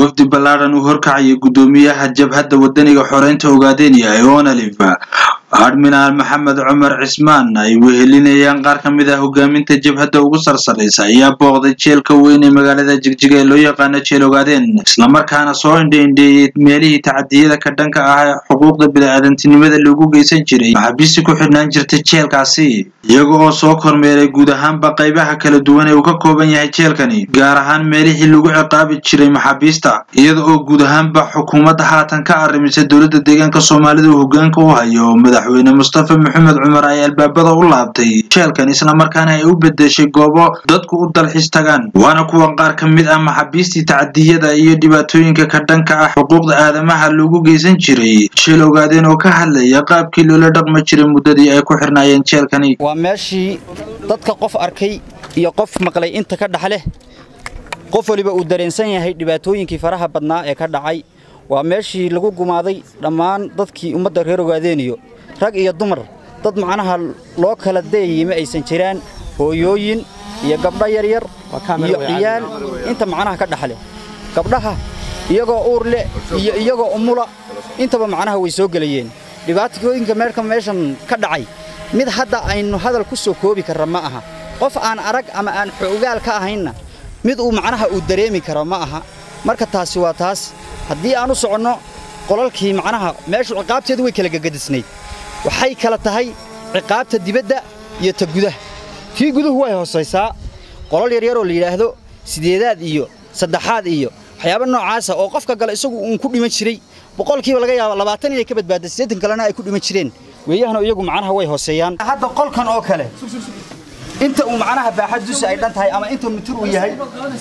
wafdi ballaadhan uu horkacaya guddoomiyaha jabhadda wadaniga xoreynta ogaadenya ee onalif admiraal maxamed cumar cismaan ay wehelinayaan qaar ka mid ah hogaaminta jabhadda ugu sarsalaysa ayaa booqday jeelka weyn ee magaalada jigjiga ee loo yaqaano jeel ogaadeen islamarkaana soo indhaindheeyey meelihii tacadiyada ka dhanka ah xuquuqda bini-aadantinimada lagu geysan jiray maxaabiistii ku xidhnaan jirtay jeelkaasi iyaga oo soo kormeeray guud ahaanba qaybaha kala duwan ee uu ka kooban yahay jeelkani gaar ahaan meelihii lagu ciqaabi jiray maxaabiista iyada oo guud ahaanba xukuumadda haatan ka arrimisay dowladda deegaanka soomaalida uu hogaanka u hayo madaxweyne mustafa maxamed cumar ay albaabada u laabtay jeelkan islamarkaana ay u bedeshay goobo dadku u dalxiis tagaan waana kuwan qaar ka mid ah maxaabiistii tacadiyada iyo dhibaatooyinka ka dhanka ah xuquuqda aadamaha lagu geysan jiray jeel ogaadeen oo ka hadlaya qaabkii loola dhaqmi jiray muddadii ay ku xirnaayeen jeelkani waa meeshii dadka qof arkay iyo qof maqlay inta ka dhaxleh qof waliba uu dareensan yahay dhibaatooyinkii faraha badnaa ee ka dhacay waa meeshii lagu gumaaday dhammaan dadkii ummadda reer ogaadeeniyo rag iyo dumar dad macnaha loo kala dayayay ma aysan jiraan hooyooyin iyo gabdho yaryar iyo ciyaal inta macnaha ka dhaxle gabdhaha iyagoo uur leh iyo iyagoo umula intaba macnaha way soo gelayeen dhibaatooyinka meerka meeshan ka dhacay mid hadda aynu hadal ku soo koobi karra ma aha qof aan arag ama aan xoogaal ka ahaynna mid uu macnaha uu dareemi karo ma aha marka taasi waa taas haddii aan u soconno qolalkii macnaha meeshu ciqaabteedu way kala gegadisnayd waxay kala tahay ciqaabta dibadda iyo ta gudaha tii guduhu way hoosaysaa qolal yaryaroo la yidhaahdo sideedaad iyo saddexaad iyo waxyaaba noocaasa oo qofka gale isagu uun ku dhiman jiray boqolkiiba laga yaaba labaatan inay ka badbaada siddeetan kalena ay ku dhiman jireen weeyahana iyagu macnaha way hooseeyaan hadda qolkan oo kale inta uu macnaha baaxad dusi ay dhan tahay ama inta mitir uu yahay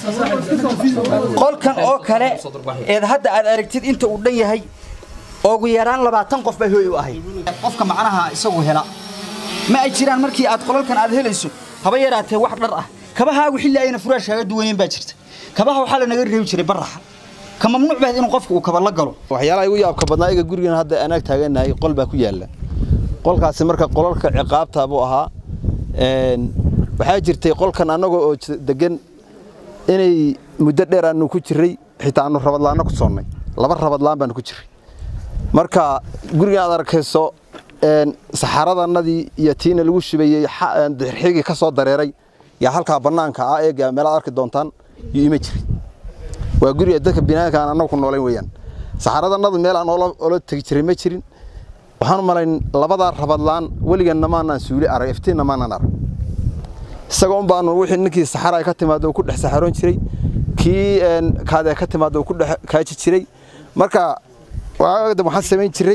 qolkan oo kale eed hadda aad aragtid inta uu dhan yahay ugu yaraan labaatan qof bay hooy u ahayd qofka macnaha isagu hela ma ay jiraan markii aad qolalkan aad helayso haba yaraatee wax dhar ah kabahaagu xilli ayna furaash kaaga duwaneen baa jirta kabaha waxaa lanaga reebi jiray baraxa ka mamnuuc baad inuu qofku uu kaba la galo waxyaalaha igu yaabka badnaa iga gurigan hadda anaag taaganahay qol baa ku yaalla qolkaasi marka qolalka ciqaabta buu ahaa waxaa jirtay qolkan annagoo oo degan inay muddo dheer aanu ku jirray xitaa aanu rabadlaanno ku soonnay laba rabadlaan baanu ku jirray marka gurigan aad arkayso saxaradannadii iyo tiina lagu shubayey xigii ka soo dareeray yaa halkaa bannaanka ah eega meelaad arki doontaan yuu ima jiray waa guriga dadka binaanka aan annagu ku noolayn weeyaan saxaradannadu meel aan oola tegi jiray ma jirin waxaan u malayn labadaa rabadlaan weliganna maanaan suuli arag iftiinna maanaan arag isaga un baanu wixii ninkii saxara ay ka timaado uu ku dhex saxaroon jiray kii kaade ka timaado uu ku dhex kaaji jiray marka waagada waxaan samayn jiray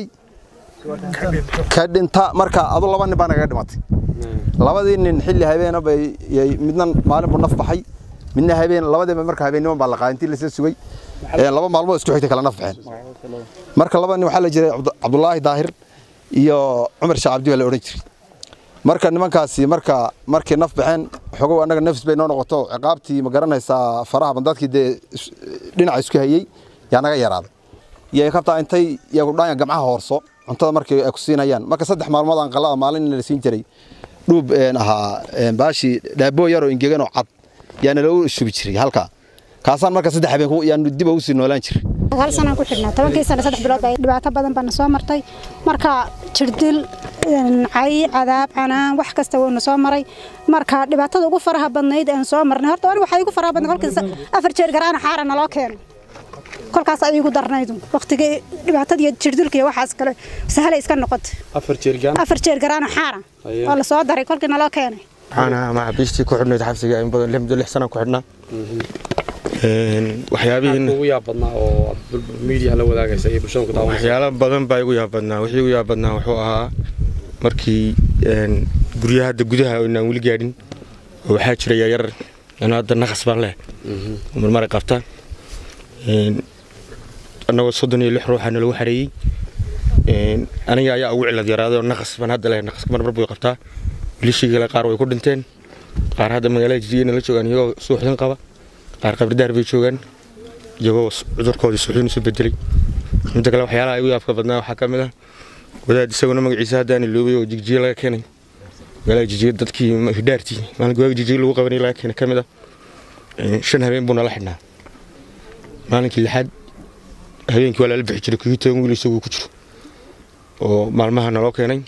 ka dhinta marka adu laba nin baa nagaga dhimatay labadii nin xilli habeena bay midna maalin buu naf baxay midna habeen labadiiba marka habeennimo baa la qaaday intii lasoo sugay laba maalmood isku xigtay kala naf baxeen marka laba nin waxaa la jiray cabdulaahi daahir iyo cumar sheekh cabdi baa la odhan jiray marka nimankaasi marka markay naf baxeen xogow annaga nafis bay noo noqoto ciqaabtii ma garanaysaa faraha bandadkii dee dhinaca isku hayey yaa naga yaraaday iyo kabtaa intay yagudhaanya gamcaha hoorso cuntada markii ay ku siinayaan marka saddex maalmood aan qalada maalin la siin jiray dhuub ahaa baashii dhaaboo yaroo ingegan oo cad yaana lagu shubi jiray halkaa kaasaan marka saddex habeen yaanu dib ugu sii noolaan jiray hal sanaan ku xidhnaa tobankii sano saddex bilood baa dhibaato badan baana soo martay marka jirdil cay cadaab canaan wax kasta wuuna soo maray marka dhibaatada ugu faraha badnayd aan soo marnay horta aniga waxaa igu faraha badnay kolkii afar jeer garaana xaara naloo keeno kolkaas ay igu darnaydu waqtigii dhibaatada iyo jirdilka iyo waxaas kale sahalay iska noqotay afar jeer garaana xaara oo la soo daray kolkii naloo keenay waxaan ahaa maxaabiistii ku xidhnayd xabsiga in badan muddo lix sanaan ku xidhnaa waxyaalo badan baa igu yaabadnaa wixii igu yaabadnaa wuxuu ahaa markii guryaha hadda gudaha inaan weli gaadhin oo waxaa jira yaryar anu hadda naqas baan leh marmaray qabtaan annagoo soddon iyo lix ruuxa nalagu xareeyey aniga ayaa ugu cilad yaraaday oo naqas baan hadda leh naqaska marmar buu qabtaa wilishii kale qaar way ku dhinteen qaar hadda magaalada jijiyana la joogaan iyagoo suuxdin qaba qaar qabridaar bay joogaan iyagoo cudurkoodii suuxdin isu bedelay midda kale waxyaalaha igu yaabka badnaa waxaa ka mid ah wadaad isaguna magaciisa haddaan iloobay oo jigjiye laga keenay magaalada jijjiye dadkii hidhaartii maalinka waaga jijjiye lagu qabanay laga keenay ka mid ah shan habeen buu nala xidhnaa maalinkii lixaad habeenkii waa lala bixi jiray kii toban wiil isaguu ku jiro oo maalmaha naloo keenay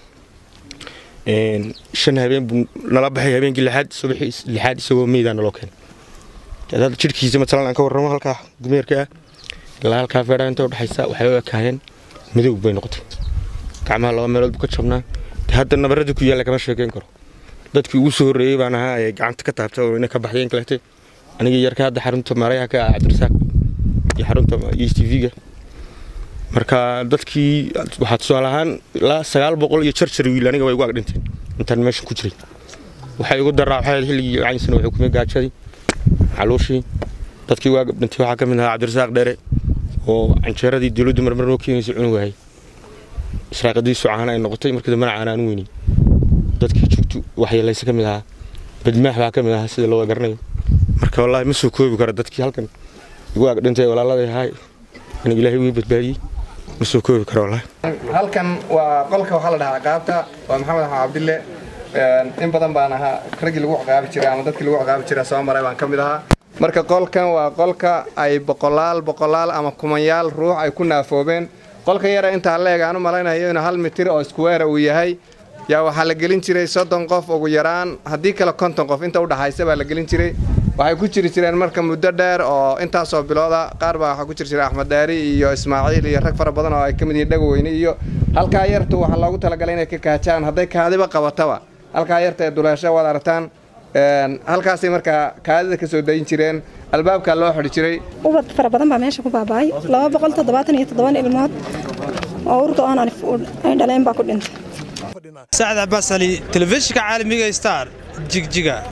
shan habeen buu nala baxay habeenkii lixaad subaxii lixaad isagoo meydaa naloo keenay hadda jidhkiisa matalan aan ka warramo halkaa gumeerka ah ilaa halkaa feedhaa inta udhexaysa waxay u ekaayeen madow bay noqotay gacmaha laba meelood buu ka jabnaa hadda nabaradii ku yaalla kama sheekeyn karo dadkii ugu soo horreeyey baan ahaa ee gacanta ka taabta oo ina ka baxdeen kalete anigii yarka hadda xarunta maarayaha ka ah cabdirasaaq iyo xarunta e t v-ga marka dadkii waxaa tusaale ahaan ilaa sagaal boqol iyo jarjar wiil aniga way igu ag dhinteen intaan meesha ku jiray waxay igu daraa waxay xilligii caynsan wuxuu kumay gaajadii caluushii dadkii waa dhintay waxaa ka mid ahaa cabdirasaaq dheere oo canjeeradii dowladdu marmar noo keenaysay cunug wahay israaqadiisu caana ay noqotay markii dambena caana aan weynin dadkii joogtu waxyeelaysa ka mid ahaa badmaax baa ka mid ahaa sida loo garanayo marka wallaahi ma soo koobi karo dadkii halkan igu ag dhintay walaaladay ahaa aniga ilaahay wii badbaadiyey ma soo koobi karo wallaahi halkan waa qolka waxaa la dhahaa ciqaabta waa maxamed axmed cabdille in badan baan ahaa raggii lagu ciqaabi jiray ama dadkii lagu ciqaabi jiray soo maray baan ka mid ahaa marka qolkan waa qolka ay boqolaal boqolaal ama kumanyaal ruux ay ku naafoobeen qolka yara intaa leeg aan u malaynayo inuu hal mitir oo iskuweera uu yahay yaa waxaa la gelin jiray soddon qof ugu yaraan haddii kale konton qof inta udhaxaysa baa la gelin jiray waxay ku jiri jireen marka muddo dheer oo intaasoo bilooda qaar baa waxaa ku jiri jiray axmed daari iyo ismaaciil iyo rag fara badan oo ay ka mid yihiin dhagaweyne iyo halkaa yartu waxaa loogu talagalay inay ka kaajaan hadday kaadiba qabataba halkaa yarta ee duleesho waad aragtaan halkaasay markaa kaadida ka soo dayin jireen albaabkaa loo xidhi jiray ubad fara badan baa meesha ku baaba'ay laba boqol toddobaatan iyo toddoban ilmood oo urta oon ay dhaleen baa ku dhintay sacad cabaas ali telefishinka caalamiga star jigjiga